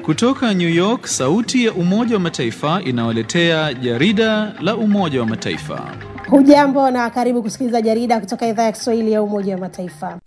Kutoka New York, sauti ya Umoja wa Mataifa inawaletea jarida la Umoja wa Mataifa. Hujambo na karibu kusikiliza jarida kutoka idhaa ya Kiswahili ya Umoja wa Mataifa.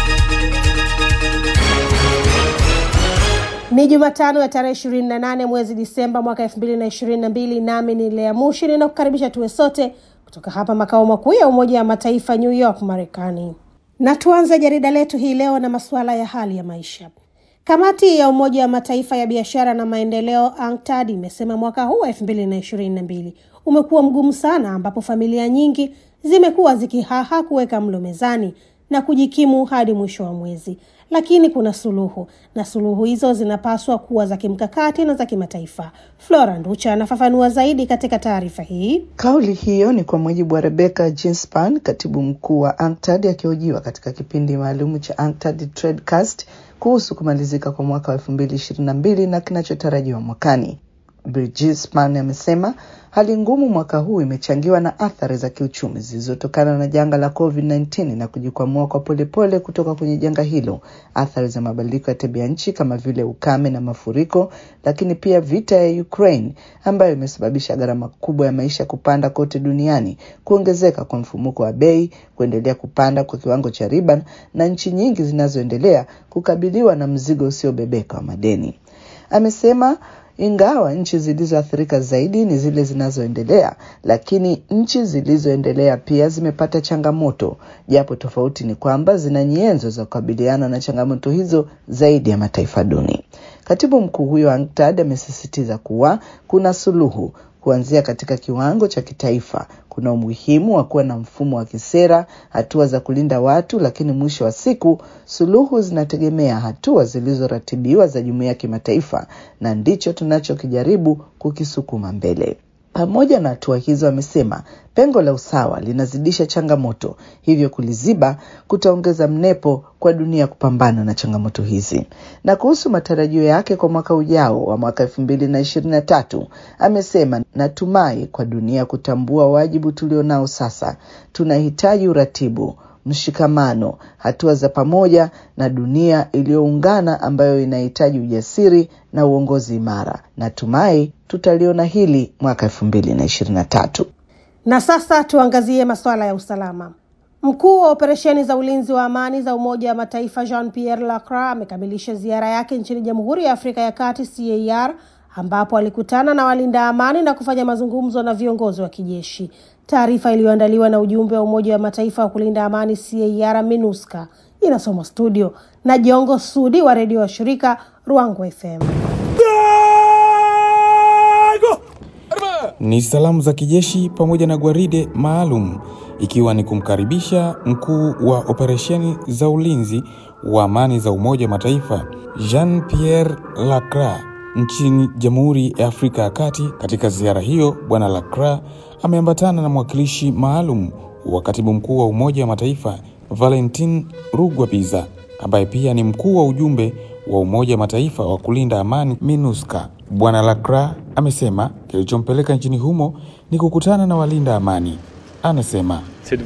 Ni Jumatano ya tarehe ishirini na nane mwezi Disemba mwaka elfu mbili na ishirini na mbili nami ni Lea Mushi ninakukaribisha tuwe sote kutoka hapa makao makuu ya Umoja wa Mataifa New York, Marekani. Na tuanze jarida letu hii leo na masuala ya hali ya maisha. Kamati ya Umoja wa Mataifa ya biashara na maendeleo UNCTAD imesema mwaka huu wa elfu mbili na ishirini na mbili umekuwa mgumu sana, ambapo familia nyingi zimekuwa zikihaha kuweka mlo mezani na kujikimu hadi mwisho wa mwezi, lakini kuna suluhu na suluhu hizo zinapaswa kuwa za kimkakati na za kimataifa. Flora Nducha anafafanua zaidi katika taarifa hii. Kauli hiyo ni kwa mujibu wa Rebecca Ginspan, katibu mkuu wa UNCTAD akihojiwa katika kipindi maalum cha UNCTAD Tradecast kuhusu kumalizika kwa mwaka wa elfu mbili ishirini na mbili na kinachotarajiwa mwakani. Ginspan amesema hali ngumu mwaka huu imechangiwa na athari za kiuchumi zilizotokana na janga la COVID-19 na kujikwamua kwa polepole kutoka kwenye janga hilo, athari za mabadiliko ya tabia nchi kama vile ukame na mafuriko, lakini pia vita ya Ukraine ambayo imesababisha gharama kubwa ya maisha kupanda kote duniani, kuongezeka kwa mfumuko wa bei, kuendelea kupanda kwa kiwango cha riba na nchi nyingi zinazoendelea kukabiliwa na mzigo usiobebeka wa madeni. Amesema ingawa nchi zilizoathirika zaidi ni zile zinazoendelea, lakini nchi zilizoendelea pia zimepata changamoto, japo tofauti ni kwamba zina nyenzo za kukabiliana na changamoto hizo zaidi ya mataifa duni. Katibu mkuu huyo wa UNCTAD amesisitiza kuwa kuna suluhu kuanzia katika kiwango cha kitaifa. Kuna umuhimu wa kuwa na mfumo wa kisera, hatua za kulinda watu, lakini mwisho wa siku suluhu zinategemea hatua zilizoratibiwa za jumuiya ya kimataifa, na ndicho tunachokijaribu kukisukuma mbele. Pamoja na hatua hizo, amesema pengo la usawa linazidisha changamoto, hivyo kuliziba kutaongeza mnepo kwa dunia kupambana na changamoto hizi. Na kuhusu matarajio yake kwa mwaka ujao wa mwaka elfu mbili na ishirini na tatu amesema, natumai kwa dunia kutambua wajibu tulionao sasa, tunahitaji uratibu mshikamano, hatua za pamoja na dunia iliyoungana ambayo inahitaji ujasiri na uongozi imara. Natumai tutaliona hili mwaka elfu mbili na ishirini na tatu. Na sasa tuangazie masuala ya usalama. Mkuu wa operesheni za ulinzi wa amani za Umoja wa Mataifa Jean Pierre Lacroix amekamilisha ziara yake nchini Jamhuri ya Afrika ya Kati CAR, ambapo alikutana na walinda amani na kufanya mazungumzo na viongozi wa kijeshi. Taarifa iliyoandaliwa na ujumbe wa Umoja wa Mataifa wa kulinda amani CAR MINUSCA inasomwa studio na Jongo Sudi wa redio wa shirika Ruango FM. Ni salamu za kijeshi pamoja na gwaride maalum ikiwa ni kumkaribisha mkuu wa operesheni za ulinzi wa amani za Umoja wa Mataifa Jean Pierre Lacroix nchini Jamhuri ya Afrika ya Kati. Katika ziara hiyo, Bwana Lacroix ameambatana na mwakilishi maalum wa katibu mkuu wa Umoja wa Mataifa Valentin Rugwabiza ambaye pia ni mkuu wa ujumbe wa Umoja wa Mataifa wa kulinda amani MINUSCA. Bwana Lacroix amesema kilichompeleka nchini humo ni kukutana na walinda amani. Anasema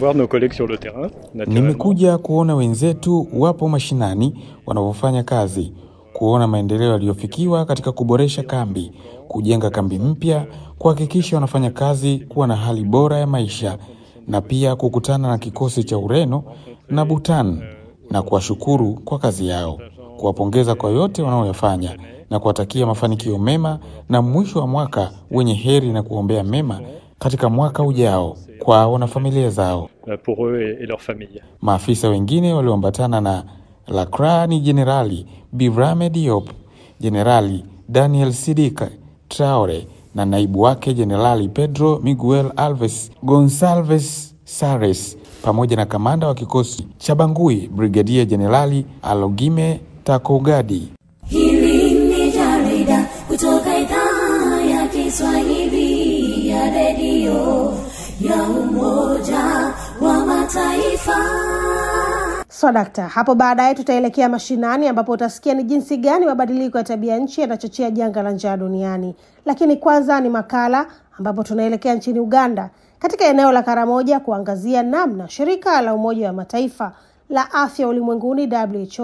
nimekuja kuona wenzetu wapo mashinani wanavyofanya kazi, kuona maendeleo yaliyofikiwa katika kuboresha kambi, kujenga kambi mpya, kuhakikisha wanafanya kazi kuwa na hali bora ya maisha, na pia kukutana na kikosi cha Ureno na Bhutan na kuwashukuru kwa kazi yao, kuwapongeza kwa yote wanaoyafanya na kuwatakia mafanikio mema na mwisho wa mwaka wenye heri na kuombea mema katika mwaka ujao kwao na familia zao. Maafisa wengine walioambatana na Lacroix ni Jenerali Birame Diop, Jenerali Daniel Sidika Traore na naibu wake Jenerali Pedro Miguel Alves Gonsalves Sares pamoja na kamanda wa kikosi cha Bangui Brigadia Jenerali Alogime Takogadi. Hili ni jarida kutoka idhaa ya Kiswahili ya redio ya Umoja wa Mataifa. So dakta, hapo baadaye tutaelekea mashinani ambapo utasikia ni jinsi gani mabadiliko ya tabia nchi yanachochea janga la njaa duniani. Lakini kwanza ni makala ambapo tunaelekea nchini Uganda katika eneo la Karamoja kuangazia namna shirika la Umoja wa Mataifa la afya ulimwenguni WHO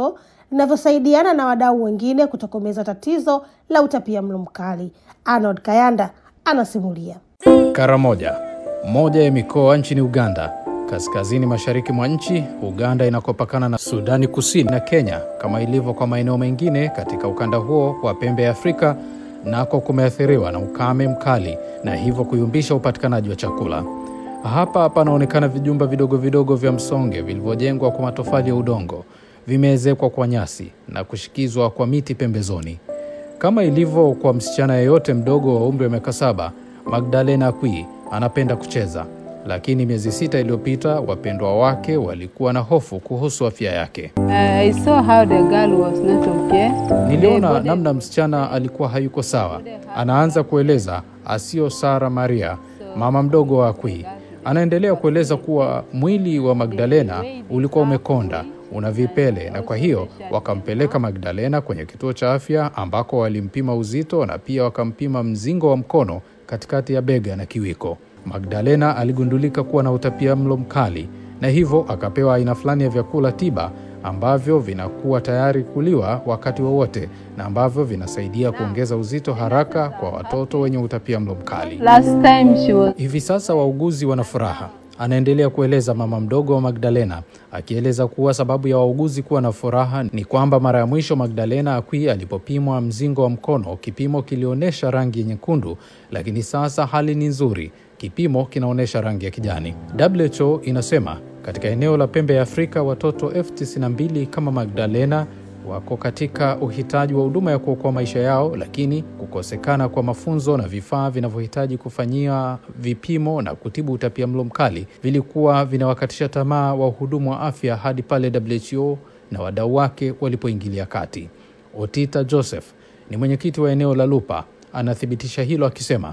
linavyosaidiana na wadau wengine kutokomeza tatizo la utapia mlo mkali. Arnold Kayanda anasimulia. Karamoja, moja ya mikoa nchini Uganda, kaskazini mashariki mwa nchi. Uganda inakopakana na Sudani Kusini na Kenya. Kama ilivyo kwa maeneo mengine katika ukanda huo wa pembe ya Afrika, nako kumeathiriwa na ukame mkali na hivyo kuyumbisha upatikanaji wa chakula. Hapa panaonekana vijumba vidogo vidogo vya msonge vilivyojengwa kwa matofali ya udongo, vimeezekwa kwa nyasi na kushikizwa kwa miti pembezoni. Kama ilivyo kwa msichana yeyote mdogo wa umri wa miaka saba, Magdalena Akwi anapenda kucheza, lakini miezi sita iliyopita wapendwa wake walikuwa na hofu kuhusu afya yake. I saw how the girl was not okay. Niliona namna msichana alikuwa hayuko sawa. Anaanza kueleza Asio Sara Maria, mama mdogo wa Akwi. Anaendelea kueleza kuwa mwili wa Magdalena ulikuwa umekonda, una vipele, na kwa hiyo wakampeleka Magdalena kwenye kituo cha afya ambako walimpima uzito na pia wakampima mzingo wa mkono katikati ya bega na kiwiko. Magdalena aligundulika kuwa na utapia mlo mkali na hivyo akapewa aina fulani ya vyakula tiba ambavyo vinakuwa tayari kuliwa wakati wowote na ambavyo vinasaidia kuongeza uzito haraka kwa watoto wenye utapia mlo mkali. Last time she was Hivi sasa wauguzi wana furaha, anaendelea kueleza mama mdogo wa Magdalena, akieleza kuwa sababu ya wauguzi kuwa na furaha ni kwamba mara ya mwisho Magdalena Akwi alipopimwa mzingo wa mkono, kipimo kilionyesha rangi nyekundu, lakini sasa hali ni nzuri, kipimo kinaonyesha rangi ya kijani. WHO inasema katika eneo la pembe ya Afrika watoto elfu tisini na mbili kama Magdalena wako katika uhitaji wa huduma ya kuokoa maisha yao, lakini kukosekana kwa mafunzo na vifaa vinavyohitaji kufanyia vipimo na kutibu utapia mlo mkali vilikuwa vinawakatisha tamaa wahudumu wa afya hadi pale WHO na wadau wake walipoingilia kati. Otita Joseph ni mwenyekiti wa eneo la Lupa, anathibitisha hilo akisema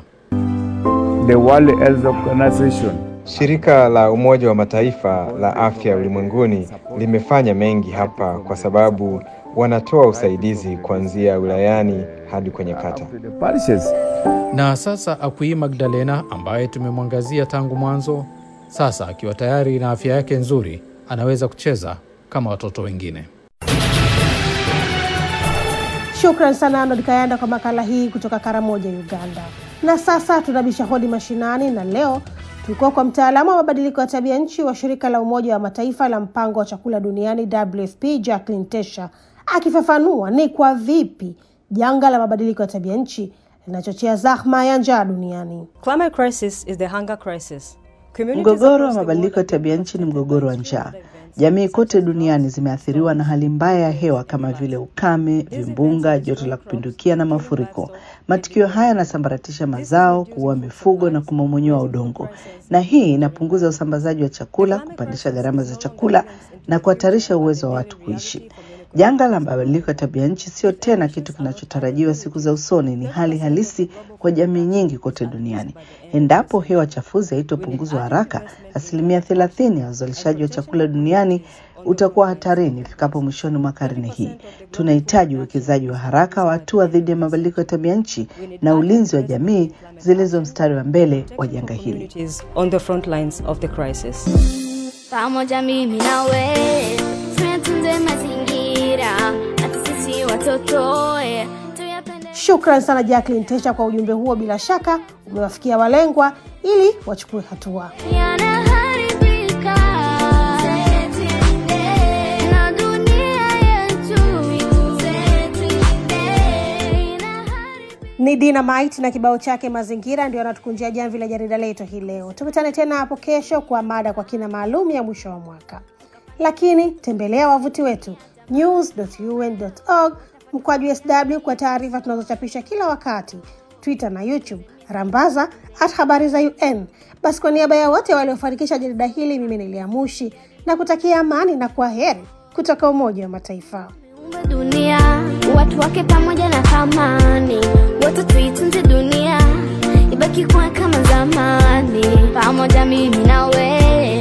the World Health Organization Shirika la Umoja wa Mataifa la Afya Ulimwenguni limefanya mengi hapa kwa sababu wanatoa usaidizi kuanzia wilayani hadi kwenye kata. to the parishes. na sasa Akwi Magdalena ambaye tumemwangazia tangu mwanzo, sasa akiwa tayari na afya yake nzuri, anaweza kucheza kama watoto wengine. Shukran sana Arnold Kayanda kwa makala hii kutoka Karamoja, Uganda. Na sasa tunabisha hodi mashinani, na leo tulikuwa kwa mtaalamu wa mabadiliko ya tabia nchi wa shirika la Umoja wa Mataifa la mpango wa chakula duniani WFP, Jacqueline Tesha akifafanua ni kwa vipi janga la mabadiliko ya tabia nchi linachochea zahma ya njaa duniani. Climate crisis is the hunger crisis. Communities Mgogoro wa across the mabadiliko ya world tabia nchi ni mgogoro wa njaa. Jamii kote duniani zimeathiriwa na hali mbaya ya hewa kama vile ukame, vimbunga, joto la kupindukia na mafuriko. Matukio haya yanasambaratisha mazao, kuua mifugo na kumomonyoa udongo, na hii inapunguza usambazaji wa chakula, kupandisha gharama za chakula na kuhatarisha uwezo wa watu kuishi. Janga la mabadiliko ya tabia nchi sio tena kitu kinachotarajiwa siku za usoni, ni hali halisi kwa jamii nyingi kote duniani. Endapo hewa chafuzi haitopunguzwa haraka, asilimia thelathini ya uzalishaji wa chakula duniani utakuwa hatarini ifikapo mwishoni mwa karne hii. Tunahitaji uwekezaji wa haraka wa hatua dhidi ya mabadiliko ya tabia nchi na ulinzi wa jamii zilizo mstari wa mbele wa janga hili. communities on the front lines of the crisis. pamoja mimi nawe tuyatunze mazingira na sisi watoto eh, tuyapende Shukran sana Jacqueline Tesha kwa ujumbe huo, bila shaka umewafikia walengwa ili wachukue hatua. yanaharibika na dunia yetu Ni Dynamite na kibao chake mazingira ndio anatukunjia jamvi la jarida letu hii leo. Tukutane tena hapo kesho kwa mada kwa kina maalum ya mwisho wa mwaka, lakini tembelea wavuti wetu news.un.org mkwaju sw kwa taarifa tunazochapisha kila wakati, Twitter na YouTube rambaza at habari za UN. Basi kwa niaba ya wote waliofanikisha jarida hili, mimi ni Lea Mushi na kutakia amani na kwa heri kutoka Umoja wa Mataifa. Tuumbe dunia watu wake pamoja na thamani wote tuitunze dunia ibaki kuwa kama zamani pamoja mimi na wewe